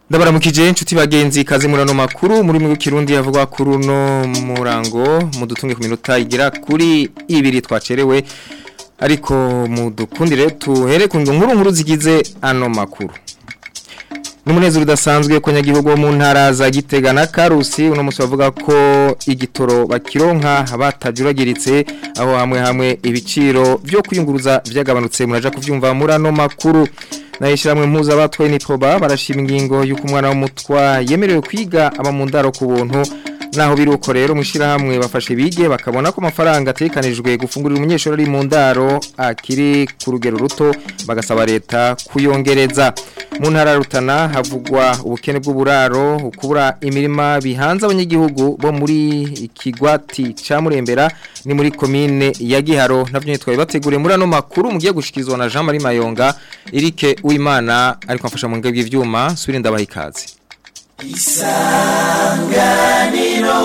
ndabaramukije inshuti bagenzi kazi murano makuru muri mu kirundi yavuga kuri uno murango mudutunge ku minota igera kuri ibiri twacerewe ariko mudukundire tuhere ku nkuru nkuru zigize ano makuru Numunezero udasanzwe ko nyagihugu mu ntara za Gitega na Karusi uno musi bavuga ko igitoro bakironka batajuragiritse aho hamwe hamwe ibiciro byo kwiyunguruza byagabanutse muraja kuvyumva muri ano makuru Naishiramwe mpuza batwaye nipoba barashima ingingo yuko umwana w'umutwa yemerewe kwiga aba mu ndaro ku buntu naho biruko rero mushirahamwe bafashe bige bakabona ko amafaranga atekanijwe gufungurira umunyeshuri ari mu ndaro akiri ku rugero ruto bagasaba leta kuyongereza mu ntara rutana havugwa ubukene bw'uburaro ukubura imirima bihanze abanyagihugu bo muri ikigwati ca murembera ni muri komine ya Giharo navyo nitwaye bateguriye muri ano makuru mugiye gushikizwa na Jean Marie Mayonga Erike Uwimana ariko afasha mu ngabwe ivyuma subira ndabaha ikaze isanganiro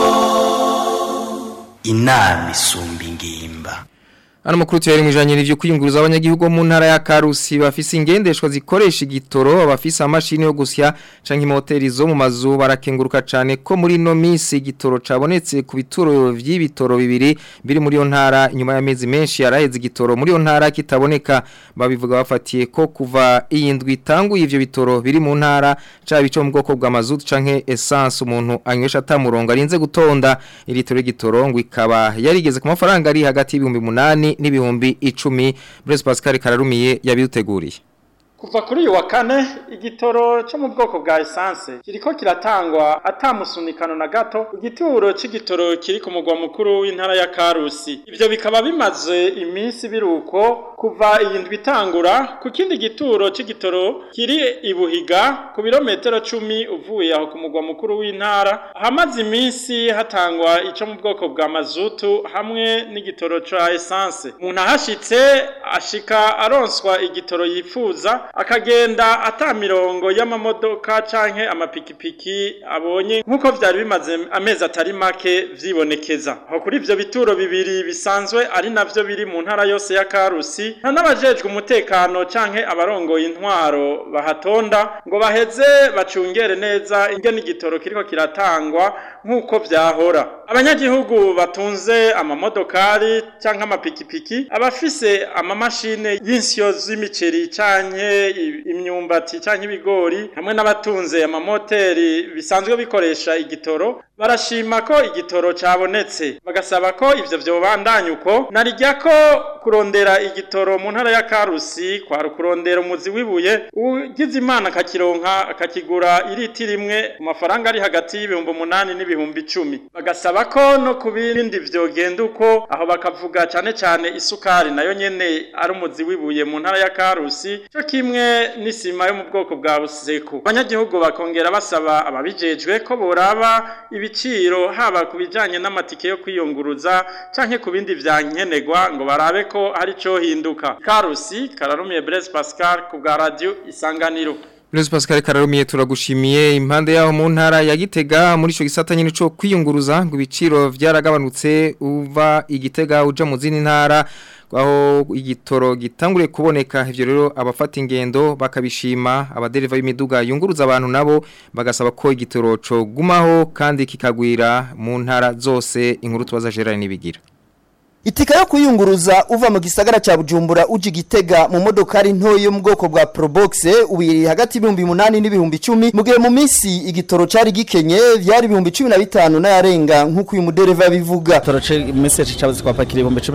inama isumba ingimba Ano makuru tuyari mwijanye n'ivyo kwiyunguruza abanyagihugu mu ntara ya Karusi bafise ingendeshwa zikoresha igitoro abafise amashini yo gusya canke moteri zo mu mazu barakenguruka cane ko muri no misi igitoro cabonetse ku bituro vy'ibitoro bibiri biri muri yo ntara inyuma y'amezi menshi yaraheze igitoro muri yo ntara kitaboneka babivuga bafatiye ko kuva iyindwi itanguye ivyo bitoro biri mu ntara ca bico mu bwoko bwa mazutu canke essence umuntu anywesha atamurongo arinze gutonda ilitoro y'igitoro ngo ikaba yarigeze ku mafaranga ari hagati y'ibihumbi 8 n'ibihumbi icumi Blaise Pascal Kararumiye yabiduteguriye Kuva kuri uyu wa kane igitoro cyo mu bwoko bwa essence kiriko kiratangwa atamusunikano na gato igituro c'igitoro kiri ku mugwa mukuru w'intara ya Karusi ivyo bikaba bimaze iminsi biruko kuva iyindwi itangura ku kindi gituro c'igitoro kiri ibuhiga ku birometero cumi uvuye aho ku mugwa mukuru w'intara hamaze iminsi hatangwa ico mu bwoko bwa mazutu hamwe n'igitoro ca essence umuntu ahashitse ashika aronswa igitoro yifuza akagenda ata mirongo y'amamodoka canke amapikipiki abonye nk'uko vyari bimaze amezi atari make vyibonekeza aho kuri ivyo bituro bibiri bisanzwe ari navyo biri mu ntara yose ya Karusi nta n'abajejwe umutekano canke abarongoye intwaro bahatonda ngo baheze bacungere neza ingene igitoro kiriko kiratangwa nk'uko vyahora abanyagihugu batunze amamodokari canke amapikipiki abafise amamashine y'insyo z'imiceri canke imyumbati canke ibigori hamwe n'abatunze amamoteri bisanzwe bikoresha igitoro barashima ko igitoro cabonetse bagasaba ko ivyo vyobandanya uko narijya ko kurondera igitoro mu ntara ya Karusi kwa kurondera umuzi wibuye ugize imana akakironka akakigura iriti rimwe ku mafaranga ari hagati y'ibihumbi umunani n'ibihumbi icumi bagasaba ko no ku bindi vyogenda uko aho bakavuga cane cane isukari nayo nyene ari umuzi wibuye mu ntara ya Karusi cyo kimwe n'isima yo mu bwoko bwa buseku abanyagihugu bakongera basaba ababijejwe ko boraba ibiciro haba ku bijanye n'amatike yo kwiyunguruza canke ku bindi vyankenerwa ngo barabe ko hari cyo hinduka Karusi kararumiye Blaise Pascal ku bwa radio Isanganiro Blaise Pascal Kararumiye turagushimiye impande yaho mu ntara ya Gitega muri ico gisata nyine cyo kwiyunguruza ngo ibiciro vyaragabanutse uva igitega uja mu zindi ntara aho igitoro gitangure kuboneka ivyo rero abafata ingendo bakabishima abadereva b'imiduga yunguruza abantu nabo bagasaba ko igitoro co gumaho kandi kikagwira mu ntara zose inkuru tubaza Gerard nibigira Itika yo kuyunguruza uva mu gisagara cha Bujumbura uji gitega mu modokari nto yo mu bwoko bwa Probox ubiri hagati y'ibihumbi 8 n'ibihumbi 10 mugihe mu minsi igitoro cari gikenye vyari ibihumbi 15 na yarenga nkuko uyu mudereva bivuga toroce message cyabuze kwa pakira ibihumbi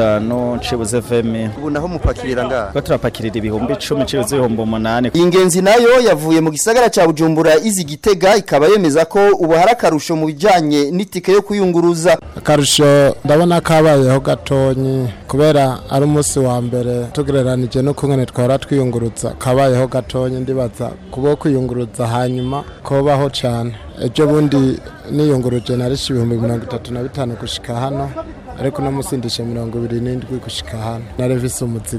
15 cibuze FM ubu naho mupakirira nga ko turapakirira ibihumbi 10 cibuze ibihumbi 8 ingenzi nayo yavuye mu gisagara cha Bujumbura izi gitega ikaba yemeza ko ubu harakarusho mu bijanye n'itike yo kuyunguruza akarusho ndabona kabayeho gatonyi kubera ari umunsi wa mbere tugereranije no kumwe twara twiyunguruza kabayeho gatonyi ndibaza kubo kwiyunguruza hanyuma kobaho cyane ejo bundi niyunguruje narishe ibihumbi mirongo itatu na bitanu gushika hano ariko uno munsi ndishe mirongo ibiri n'indwi gushika hano narevise umuzigo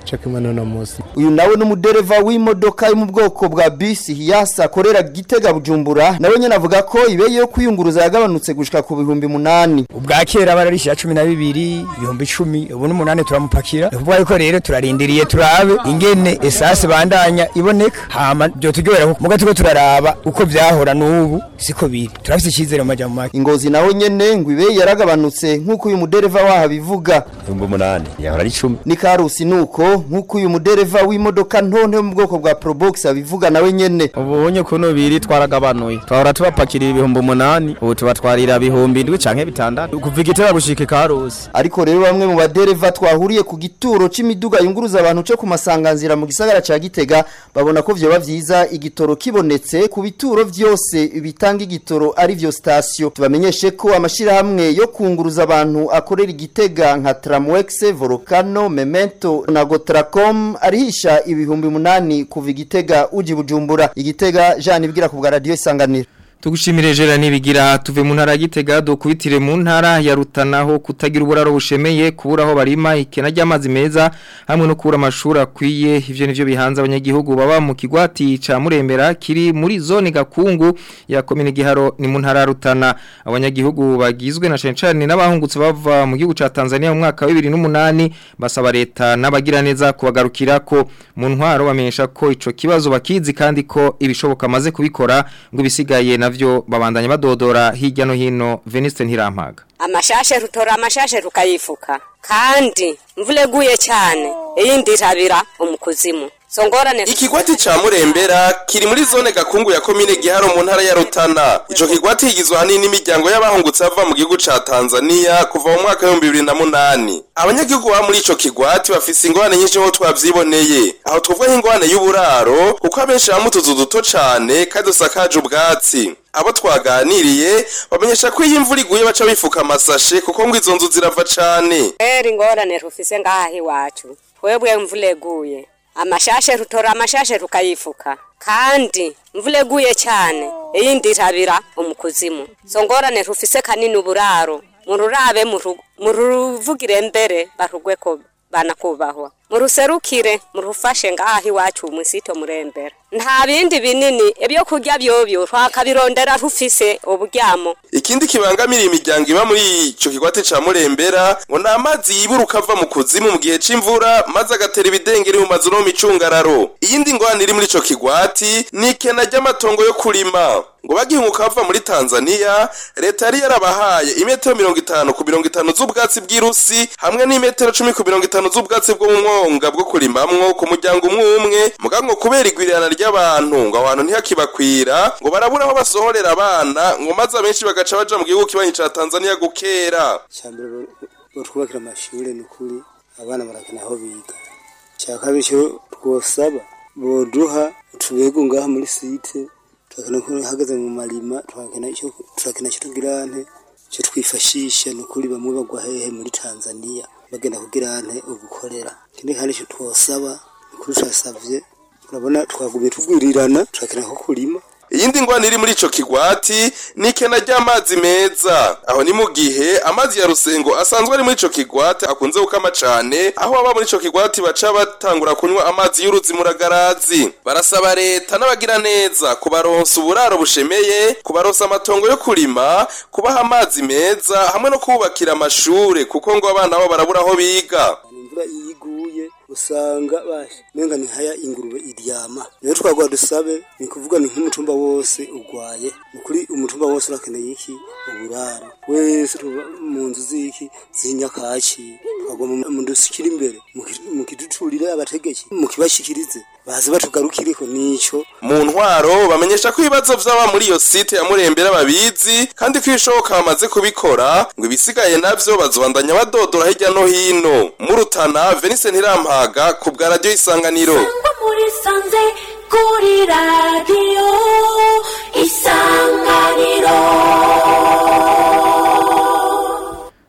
cyo kimwe n'uno munsi uyu nawe n'umudereva w'imodoka yo mu bwoko bwa bisi hiyasa akorera gitega bujumbura nawe nyine avuga ko ibeye yo kwiyunguruza yagabanutse gushika ku bihumbi munani ubwa kera bararishira cumi na bibiri ibihumbi icumi ubu n'umunani turamupakira ni ukuvuga yuko rero turarindiriye turabe ingene esase bandanya iboneka hama byo turyohera kuko muga turiko turaraba uko vyahora n'ubu siko biri turafise icyizere mu majambo make ingozi naho nyene ngo ibeye yaragabanutse nk'uko uyu mudereva waho abivuga ibihumbi umunani yahora ari icumi ni karusi nuko nk'uko uyu mudereva w'imodoka ntonto yo mu bwoko bwa probox abivuga nawe nyene ubonye kuno biri twaragabanuye twahora tubapakirira ibihumbi umunani ubu tubatwarira ibihumbi indwi canke bitandatu kuva igitera gushika ikarusi ariko rero bamwe mu badereva twahuriye ku gituro c'imiduga yunguruza abantu cyo ku masanganzira mu gisagara ca Gitega babona ko vyoba vyiza igitoro kibonetse ku bituro vyose bitanga igitoro ari vyo station tubamenyeshe ko amashirahamwe yo kunguruza abantu akorera igitega nka Tramwex Volcano Memento na Gotracom arihisha ibihumbi munani kuva igitega uji bujumbura igitega Jean ibwira ku bwa radio isanganiro Tugushimire jera nibigira tuve mu ntara ya Gitega dokubitire mu ntara ya Rutanaho kutagira uburaro bushemeye kuburaho barima ikena ry'amazi meza hamwe no kubura amashuri akwiye ivyo nivyo bihanze abanyagihugu baba mu kigwati ca Murembera kiri muri zone gakungu ya komine Giharo ni mu ntara ya Rutana abanyagihugu bagizwe na cencane n'abahungutse bava mu gihugu ca Tanzania mu mwaka wa 2008 basaba leta n'abagira neza kubagarukira ko mu ntwaro bamenyesha ko ico kibazo bakizi kandi ko ibishoboka maze kubikora ngo ibisigaye navyo babandanya badodora hirya no hino Veniste Ntirampaga amashashe rutora amashashe rukayifuka kandi mvule guye cyane iyindi irabira umukuzimu songorane Ikigwati ca Murembera kiri muri zone gakungu ya komine Giharo mu ntara ya Rutana. Ico kigwati higizwe hanini n'imiryango y'abahungutse bava mu gihugu ca Tanzania kuva mu mwaka wa 2008. Abanyagihugu ba muri ico kigwati bafise ingorane nyinshi nko twavyiboneye. Aho tuvuga nk'ingorane y'uburaro kuko abenshi bamwe utuzu duto cane kandi dusakaje ubwatsi. Abo twaganiriye bamenyesha ko iyi imvura iguye baca bifuka amasashe kuko ngo izo nzu zirava cane. rero ingorane rufise ngaha iwacu twebwe mvule guye amashashe rutora amashashe rukayifuka kandi mvule guye cyane iyindi irabira umukuzimu songorane rufise kanini uburaro mururabe muru- muruvugire mbere barugwe ko banakubahwa muruserukire murufashe ngaha iwacu musito murembera nta bindi binini ibyo kurya byobyo twakabirondera rufise uburyamo Ikindi kibangamira imiryango iba muri ico kigwate ca Murembera ngo ni amazi yiburuka ava mu kuzimu mu gihe c'imvura maze agatera ibidengeri mu mazu no mu micungararo. Iyindi ngorane iri muri ico kigwati ni ikena ry'amatongo yo kurima. Ngo bagihunguka bava muri Tanzania, leta yari yarabahaye imetero mirongo itanu ku mirongo itanu z'ubwatsi bw'irusi hamwe n'imetero cumi ku mirongo itanu z'ubwatsi bwo mu mwonga bwo kurimamwo ku muryango umwe umwe muga ngo kubera igwirirana ry'abantu ngo aho hantu ntihakibakwira ngo barabura aho basohorera abana ngo maze abenshi bagaca baja mu gihugu kibanyi ca Tanzania gukera cyambere batwubakira amashuri ni ukuri abana barakena aho biga cya kabiri cyo twosaba boduha utubego ngaha muri site turakena ko hagaze mu marima turakena icyo turakena icyo tugirante cyo twifashisha ni ukuri bamwe bagwa hehe muri Tanzania bagenda kugirante ugukorera ikindi kandi cyo twosaba ni ukuri turasavye urabona twagumye tugwirirana turakena ko kurima Iyindi ngwani iri muri ico kigwati ni ikena ry'amazi meza aho ni mu gihe amazi ya rusengo asanzwe ari muri ico kigwati akunze gukama cane aho aba muri ico kigwati baca batangura kunywa amazi y'uruzi muragarazi barasaba leta n'abagira neza kubaronsa uburaro bushemeye kubaronsa amatongo yo kurima kubaha amazi meza hamwe no kubakira amashure kuko ngo abana babo barabura aho biga imvura iyo iguye usanga bashe menga ni haya ingurube iryama rero twagwa dusabe ni kuvuga ni nk'umutumba wose ugwaye ni kuri umutumba wose urakeneye iki uburaro wese tuba mu nzu z'iki z'inyakaki twagwa mu- mu dusikira imbere muki- mukiducurire abategeki mukibashikirize baze batugarukireko nico mu ntwaro bamenyesha ko ibibazo vy'aba muri iyo site ya murembera babizi kandi ko ibishoboka bamaze kubikora ngo ibisigaye navyo bazobandanya badodora hirya no hino murutana venise ntirampaga ku bwa radiyo isanganiro muri sanze kuri radiyo isanganiro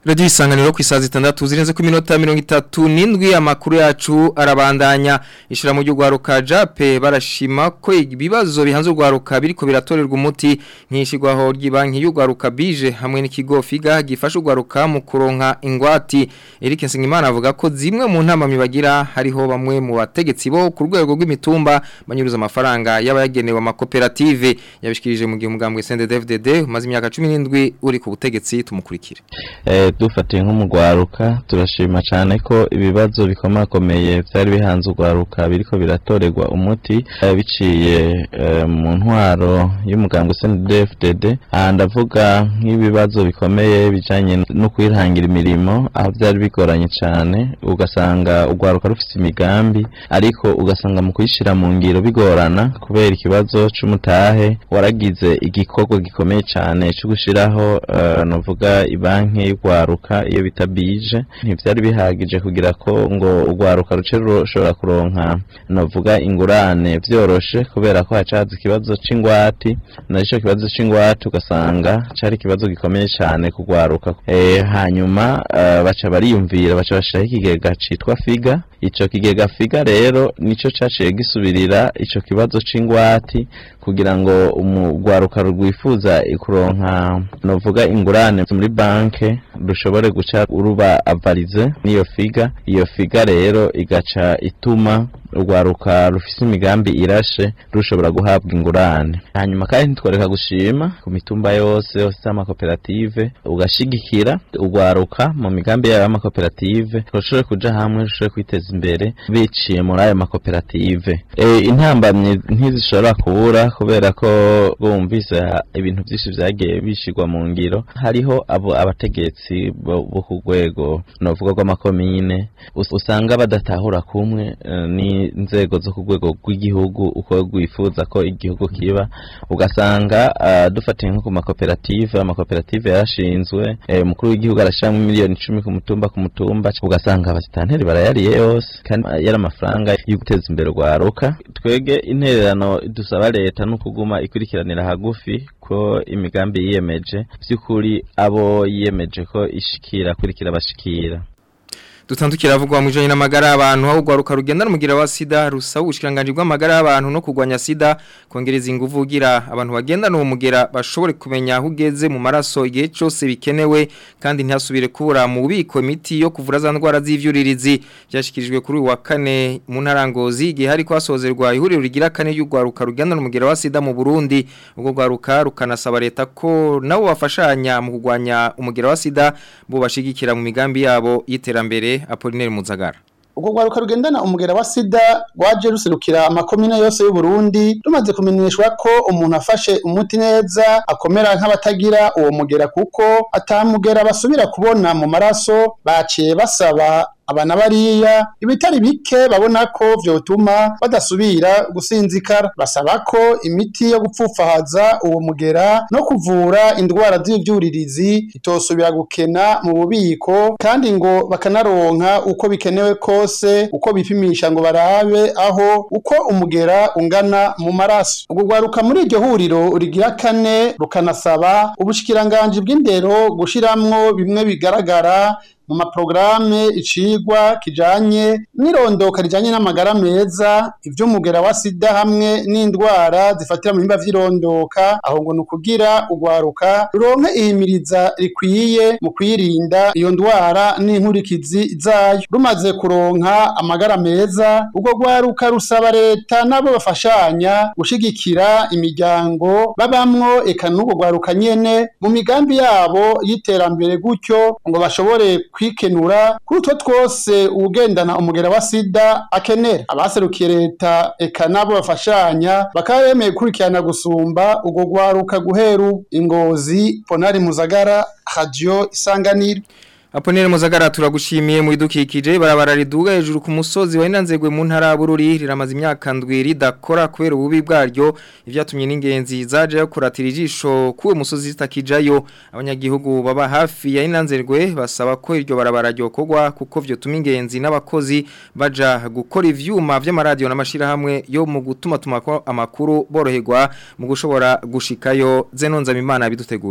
Radio isanganiro ku isaha zitandatu zirenze ku minota mirongo itatu n'indwi amakuru yacu arabandanya ishira mu rwaruka jape barashima ko ibibazo bihanze urwaruka biriko biratorerwa umuti nkishigwaho ry'ibanki y'urwaruka bije hamwe n'ikigo figa gifasha urwaruka mu kuronka ingwati Eric Nsengimana avuga ko zimwe mu ntama mibagira hariho bamwe mu bategetsi bo ku rwego rw'imitumba banyuruza amafaranga y'abayagenewe amakoperative yabishikirije mu gihe umugambwe CNDD-FDD umaze imyaka 17 uri ku butegetsi tumukurikire eh dufatiye nk'umugwaruka turashima cyane ko ibibazo bikomakomeye byari bihanze urwaruka biriko biratorerwa umuti eh, biciye eh, mu ntwaro y'umugambwe CNDD-FDD aha ndavuga nk'ibibazo bikomeye bijanye no kwihangira imirimo aho byari bigoranye cyane ugasanga urwaruka rufite imigambi ariko ugasanga mu kuyishira mu ngiro bigorana kubera ikibazo c'umutahe waragize igikorwa gikomeye cyane cyo gushiraho uh, novuga ibanki y'urwaruka iyo bita bije ntivyari bihagije kugira ko ngo urwaruka ruce rushobora kuronka novuga ingurane vyoroshe kubera ko hacaza ikibazo c'ingwati narico kibazo c'ingwati ugasanga cari ikibazo gikomeye cyane kugwaruka e, hanyuma uh, baca bariyumvira baca bashiraho ikigega citwa figa ico kigega figa rero nico caciye gisubirira ico kibazo c'ingwati kugira ngo umugwaruka rwifuza kuronka novuga ingurane muri banke rushobore guca uruba avarize n'iyo figa iyo figa rero igaca ituma urwaruka rufise imigambi irashe rushobora guhabwa ingurane hanyuma kandi ntitworeka gushima ku mitumba yose yose amakoperative ugashigikira urwaruka mu migambi yayo y'amakoperative rushobore kuja hamwe rushobore kwiteza imbere biciye muri ayo makoperative e, intambamye ntizishobora kubura kubera ko bumvise ibintu byinshi vyagiye bishirwa mu ngiro hariho abo abategetsi bo ku rwego novuga rw'amakomine usanga badatahura kumwe uh, ni inzego zo ku rwego rw'igihugu uko rwifuza ko igihugu kiba ugasanga uh, dufatiye nko ku makoperative amakoperative yarashinzwe umukuru w'igihugu arashyiramo miliyoni icumi ku mutumba ku mutumba ugasanga abasitanteri barayariye yose kandi yari amafaranga yo guteza imbere urwaruka twege intererano dusaba leta no kuguma ikurikiranira hagufi ko imigambi yiyemeje by'ukuri abo yiyemeje ko ishikira kurikira bashikira dutandukira avugwa mu janye n'amagara y'abantu aho gwaruka rugenda n'umugira wa sida rusaba ubushikanganje bw'amagara y'abantu no kugwanya sida kongereza ingufu ugira abantu bagenda no mugera bashobore kumenya aho ugeze mu maraso igihe cyose bikenewe kandi ntihasubire kubura mu bubiko imiti yo kuvura za ndwara z'ivyuririzi byashikirijwe kuri uwa kane mu ntarangozi igihe hari kwasozerwa ihuriro rigira kane y'ugwaruka rugenda n'umugira wa sida mu Burundi ubwo gwaruka rukanasaba leta ko nabo bafashanya mu kugwanya umugira wa sida bo bashigikira mu migambi yabo y'iterambere Apollinaire Muzagara ubwo rwaruka rugendana umugera wa sida rwaje ruserukira amakomine yose y'u Burundi rumaze kumenyeshwa ko umuntu afashe umuti neza akomera nk'abatagira uwo mugera kuko atamugera basubira kubona mu maraso baciye basaba abana bariya ibitari bike babona ko vyotuma badasubira gusinzikara basaba ko imiti yo gupfufahaza uwo mugera no kuvura indwara z'ivyuririzi itosubira gukena mu bubiko kandi ngo bakanaronka uko bikenewe kose uko bipimisha ngo barabe aho uko umugera ungana mu maraso ubwo rwaruka muri iryo huriro rigira kane rukanasaba ubushikiranganji bw'indero gushiramwo bimwe bigaragara mu maprograme icigwa kijanye n'irondoka rijanye n'amagara meza ivy'umugera wa sida hamwe n'indwara zifatira mu bimba vy'irondoka aho ngo nukugira ugwaruka ruronke ihimiriza rikwiye mu kwirinda iyo ndwara n'inkurikizi zayo rumaze kuronka amagara meza ubwo gwaruka rusaba leta nabo bafashanya gushigikira imiryango babamwo eka n'ubwo gwaruka nyene mu migambi yabo y'iterambere gutyo ngo bashobore kwikenura kuri utwo twose uwugendana umugera wa sida akenera abaserukiye leta eka nabo bafashanya bakaba bemeye gukurikirana gusumba ubwo rwaruka guhera ingozi ponari muzagara radio isanganiro Aponere muzagara turagushimiye mu idukikije barabara riduga hejuru ku musozi wa inanzegwe mu ntara bururi riramaze imyaka ndwiri dakora kubera ububi bwaryo ivyatumye n'ingenzi zaje kuratira ijisho kuwe musozi zitakijayo abanyagihugu baba hafi ya inanzerwe basaba ko iryo barabara ryokorwa kuko vyotuma ingenzi n'abakozi baja gukora ivyuma vy'amaradio n'amashira hamwe yo mu gutuma tumako amakuru boroherwa mu gushobora gushikayo zenonza imana biduteguriye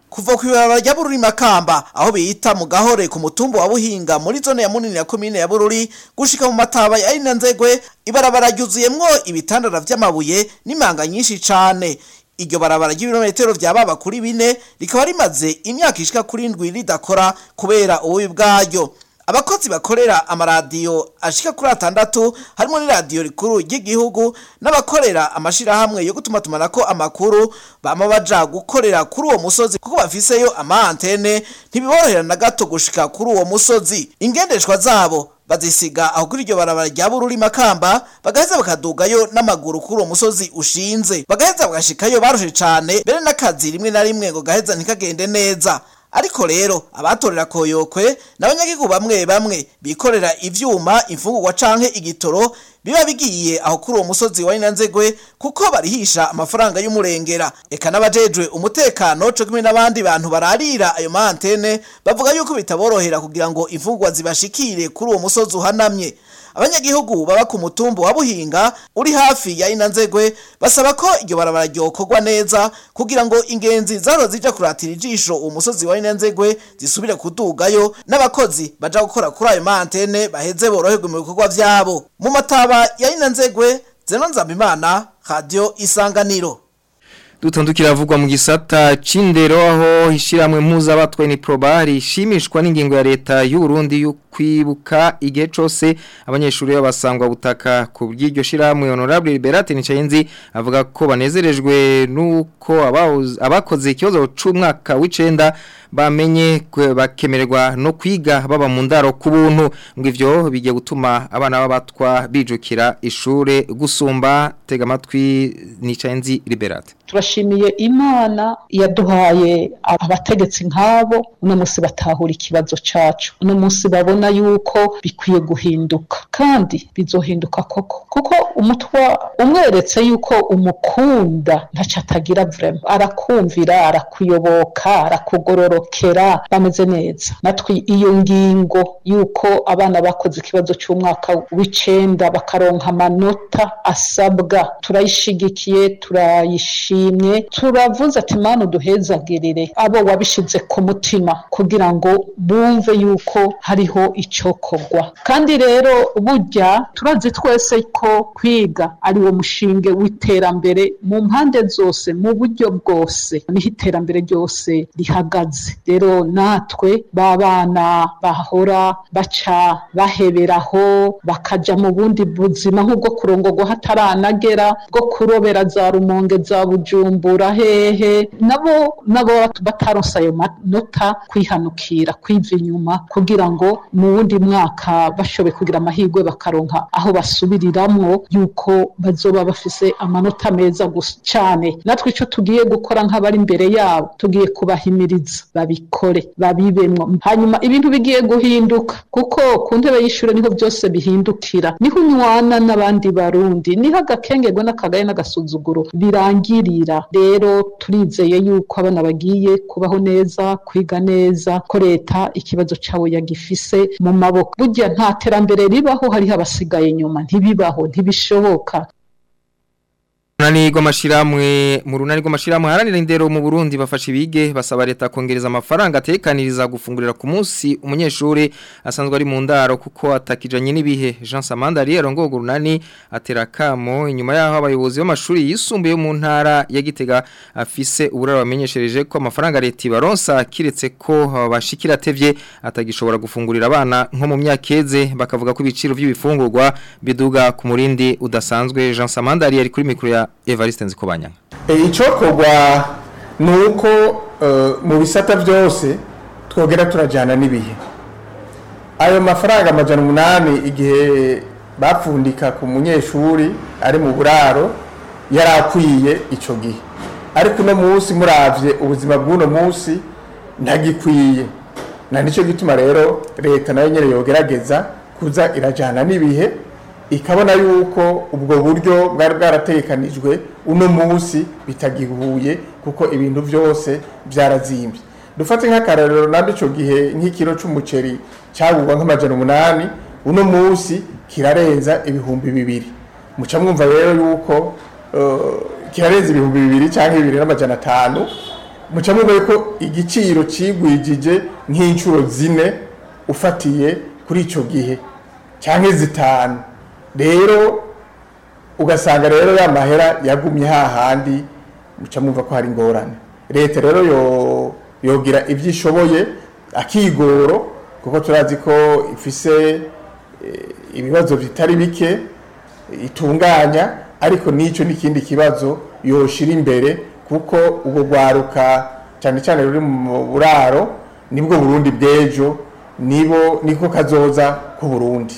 kuva ku ibarabara rya bururi makamba aho biyita mu gahore ku mutumba wa buhinga muri zone ya munini ya komine ya bururi gushika mu mataba ya ina nzegwe ibarabara ryuzuyemwo ibitandara vy'amabuye n'imanga nyinshi cane iryo barabara ry'ibirometero vya baba kuri bine rikaba rimaze imyaka ishika kuri ndwi ridakora kubera ububi bwaryo abakozi bakorera amaradiyo ashika kuri atandatu harimo n'iradiyo rikuru ry'igihugu n'abakorera amashirahamwe yo gutuma tumanako amakuru bama baja gukorera kuri uwo musozi kuko bafiseyo ama antene ntibiborohera na gato gushika kuri uwo musozi ingendeshwa zabo bazisiga aho kuri iryo barabara rya bururi makamba bagaheza bakadugayo n'amaguru kuri uwo musozi ushinze bagaheza bagashikayo barushe cane mbere n'akazi rimwe na rimwe ngo gaheza ntikagende neza ariko rero abatorera koyokwe n'abanyagihugu bamwe bamwe bikorera ivyuma imfungurwa canke igitoro biba bigiye aho kuri uwo musozi wa Inanzegwe kuko barihisha amafaranga y'umurengera eka n'abajejwe umutekano co kimwe n'abandi bantu bararira ayo mantene bavuga yuko bitaborohera kugira ngo imfungurwa zibashikire kuri uwo musozi uhanamye abanyagihugu baba ku mutumba wa buhinga uri hafi ya inanzegwe basaba ko iryo barabara ryokorwa neza kugira ngo ingenzi zaro zija kuratira ijisho uwo musozi wa inanzegwe zisubire kudugayo n'abakozi baja gukora kuri ayo mantene baheze boroherwe mu bikorwa vyabo mu mataba ya inanzegwe zeno nzambimana radio isanganiro dutandukira avugwa mu gisata c'indero aho ishiramwe mpuzabatwe ni probari ishimishwa n'ingingo ya leta y'u Burundi yo kwibuka igihe cose abanyeshuri babasangwa butaka ku bw'iryo shiramwe honorable Liberate Nicayenzi avuga ko banezerejwe nuko abakoze ikibazo c'umwaka w'icenda bamenye bakemererwa no kwiga baba mu ndaro ku buntu ngo ivyo bigiye gutuma abana babatwa bijukira ishure gusumba tega amatwi Nicayenzi Liberate turashimiye imana yaduhaye abategetsi nk'abo uno munsi batahura ikibazo cacu uno munsi babona yuko bikwiye guhinduka kandi bizohinduka koko kuko umutwa umweretse yuko umukunda ntaco atagira vrema arakumvira arakuyoboka arakugororokera bameze neza natwe iyo ngingo yuko abana bakoze ikibazo c'umwaka w'icenda bakaronka amanota asabwa turayishigikiye turayishimiye turashimye turavuze ati mana uduhezagirire abo wabishize ku mutima kugira ngo bumve yuko hariho icokorwa kandi rero burya turazi twese ko kwiga ari wo mushinge w'iterambere mu mpande zose mu buryo bwose niho iterambere ryose rihagaze rero natwe b'abana bahora baca baheberaho bakaja mu bundi buzima nk'ubwo kurongorwa hataranagera bwo kurobera za rumonge za bujumbura hehe nabo nabo bataronse ayo manota kwihanukira kwiva inyuma kugira ngo mu wundi mwaka bashobe kugira amahirwe bakaronka aho basubiriramwo yuko bazoba bafise amanota meza gusa cane natwe ico tugiye gukora nk'abari imbere yabo tugiye kubahimiriza babikore babibemwo hanyuma ibintu bigiye guhinduka kuko ku ntebe y'ishure niho byose bihindukira niho unywana n'abandi barundi niho agakengerwa n'akagaye n'agasuzuguro birangirira rero turizeye yuko abana bagiye kubaho neza kwiga neza ko leta ikibazo cabo yagifise mu maboko burya nta terambere ribaho hariho abasigaye inyuma ntibibaho ntibishoboka Runani rw'amashiramwe mu runani rw'amashiramwe haranira indero mu Burundi bafasha ibige basaba leta kongereza amafaranga atekaniriza gufungurira ku munsi umunyeshuri asanzwe ari mu ndaro kuko atakijanye n'ibihe Jean Samandari arongoga urunani atera kamo inyuma yaho abayobozi b'amashuri yisumbuye mu ntara ya Gitega afise uburaro bamenyeshereje ko amafaranga leta ibaronsa kiretse ko bashikira tevye atagishobora gufungurira abana nko mu myakeze bakavuga ko ibiciro by'ibifungurwa biduga ku murindi udasanzwe Jean Samandari ari kuri mikro ya Evariste Nzikobanya icokorwa ni uko mu bisata byose twogera turajyana n'ibihe ayo mafaranga amajana umunani igihe bapfundika ku munyeshuri ari mu buraro yari akwiye icyo gihe ariko uno munsi murabye ubuzima bw'uno munsi ntagikwiye na nicyo gituma rero leta nayo nyine yogerageza kuza irajyana n'ibihe ikabona yuko ubwo buryo bwari bwaratekanijwe uno munsi bitagihuye kuko ibintu byose byarazimbye dufate nk'akarariro nabyo icyo gihe nk'ikiro cy'umuceri cyagurwa nk'amajana umunani uno munsi kirarenza ibihumbi bibiri muca mwumva rero yuko kirarenza ibihumbi bibiri cyangwa bibiri n'amajana atanu muca mubona ko igiciro cigwijije nk'inshuro zine ufatiye kuri ico gihe canke zitanu rero ugasanga rero ya mahera yagumye hahandi muca mwumva ko hari ingorane leta rero yo yogira ibyo ishoboye akigoro kuko turazi ko ifise eh, ibibazo bitari bike itunganya ariko n'icyo n'ikindi kibazo yoshira imbere kuko ubwo rwaruka cyane cyane ruri mu buraro nibwo burundi bw'ejo nibo niko kazoza ku burundi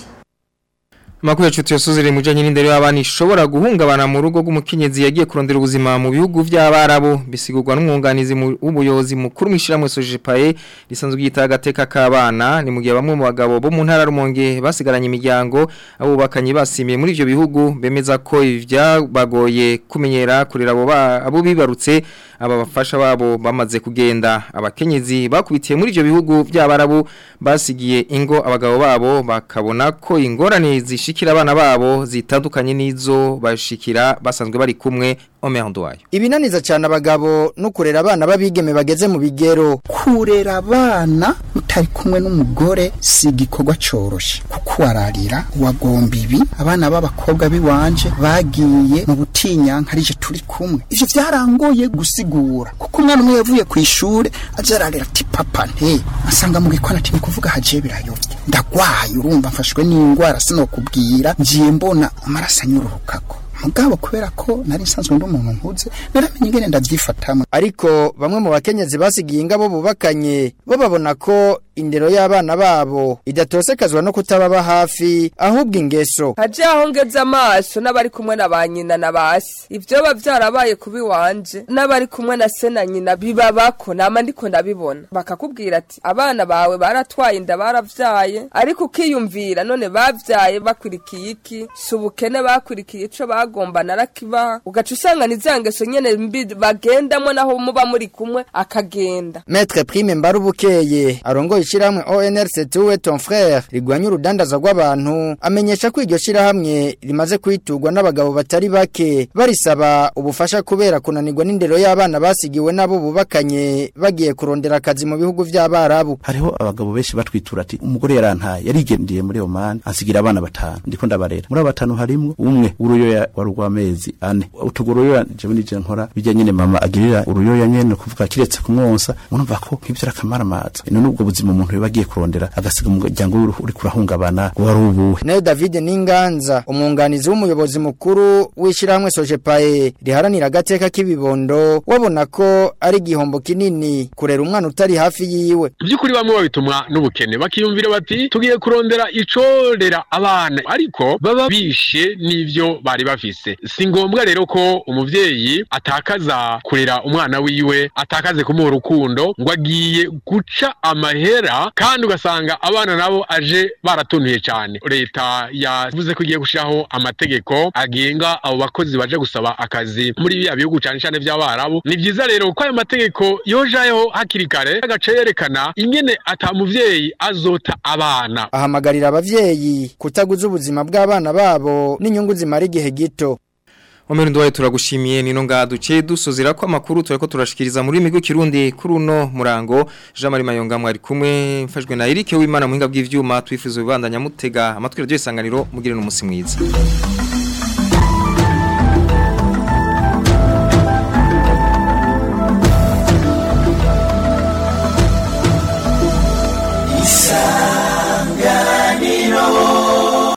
Makuru ya chuti yasuzire mujanye n'indero y'abana ishobora guhungabana mu rugo rw'umukenyezi yagiye kurondera ubuzima mu bihugu by'abarabu bisigurwa n'umwunganizi mu- w'ubuyobozi mukuru mwishira mu Sojepae lisanzwe yita agateka k'abana ni mu gihe bamwe mu bagabo bo mu ntara rumonge basigaranye imiryango abo bakanye basimiye muri ivyo bihugu bemeza ko ivyabagoye kumenyera kurera abo ba- abo bibarutse aba bafasha babo bamaze kugenda abakenyezi bakubitiye muri ivyo bihugu by'abarabu basigiye ingo abagabo babo bakabona ko ingorane zishikira abana babo zitandukanye n'izo bashikira basanzwe bari kumwe Omerndo wayo Ibinaniza cyane abagabo no kurera abana babigeme bageze mu bigero. kurera abana utari kumwe n'umugore si igikorwa coroshe kuko wararira wagomba ibi abana b'abakobwa biwanje bagiye mu butinyanka arije turi kumwe ivyo vyarangoye gusigura kuko umwana umwe yavuye ku ishure aje ararira ati papa nte asanga mu gikona ati ni kuvuga haje birayobye ndagwaye urumva mfashwe n'ingwara sinokubwira ngiye mbona amaraso anyururukako mugabo kubera ko nari nsanzwe ndi umuntu nkuze naramenye ingene ndavyifatamo Ariko bamwe mu bakenyezi basigiye ingabo bubakanye bo babona ko indero y'abana babo idatosekazwa no kutababa hafi ahubwo ingeso. haje aho ngeze amaso n'abari kumwe na ba nyina na basi ibyo biba byarabaye kubi wanje n'abari kumwe na se na nyina bibabako nama ndiko ndabibona bakakubwira ati abana bawe baratwaye inda baravyaye ariko ukiyumvira none bavyaye bakurikiye iki si ubukene bakurikiye ico bagomba narakibaha ugaca usanga ni za ngeso nyene mbi bagendamo naho muba muri kumwe akagenda Maître Prime Mbarubukeye arongoye ishiramwe ONRC tuwe ton frère rigwanya urudandaza rw'abantu amenyesha ko iryo shirahamwe rimaze kwitugwa n'abagabo batari bake barisaba ubufasha kubera kunanirwa n'indero y'abana basigiwe nabo bubakanye bagiye kurondera akazi mu bihugu vy'abarabu hariho abagabo benshi batwitura ati umugore yarantaye yarigendiye muri Oman ansigira abana batanu ndiko ndabarera muri abo batanu harimwo umwe uruyoya wari urw'amezi ane utugo uruyoya jewe nije nkora bijya nyene mama agirira uruyoya nyene kuvuga kiretse kumwonsa urumva ko nk'ivyo arakamara amazi none ubwo buzima umuntu yoba agiye kurondera agasiga umuryango wiwe uri kurahungabana wari ubuhe Nayo David Ninganza umwunganizi w'umuyobozi mukuru w'ishiramwe Sojepae riharanira agateka k'ibibondo wabona ko ari igihombo kinini kurera umwana utari hafi yiwe by'ukuri bamwe babitumwa n'ubukene bakiyumvira bati tugiye kurondera icorera abana ariko baba bishe n'ivyo bari bafise si ngombwa rero ko umuvyeyi atakaza kurera umwana wiwe atakaze kumuha urukundo ngo agiye guca amahera kandi ugasanga abana nabo aje baratunuye cyane leta yavuze ko igiye gushiraho amategeko agenga abo bakozi baje gusaba akazi muri biriya bihugu cyane cyane by'abarabu ni byiza rero ko ayo mategeko yojayeho hakiri kare agace yerekana ingene ata muvyeyi azota abana ahamagarira abavyeyi kutaguza ubuzima bw'abana babo n'inyungu zimara igihe gito Omeru ndwaye turagushimiye nino ngaduce dusozera ko amakuru tureko turashikiriza muri migo kirundi kuri uno murango Jean Marie Mayonga mwari kumwe mfashwe na Eric Wimana muhinga bw'ivyuma twifuza ubandanya mutega amatwi radio isanganiro mugire no musi mwiza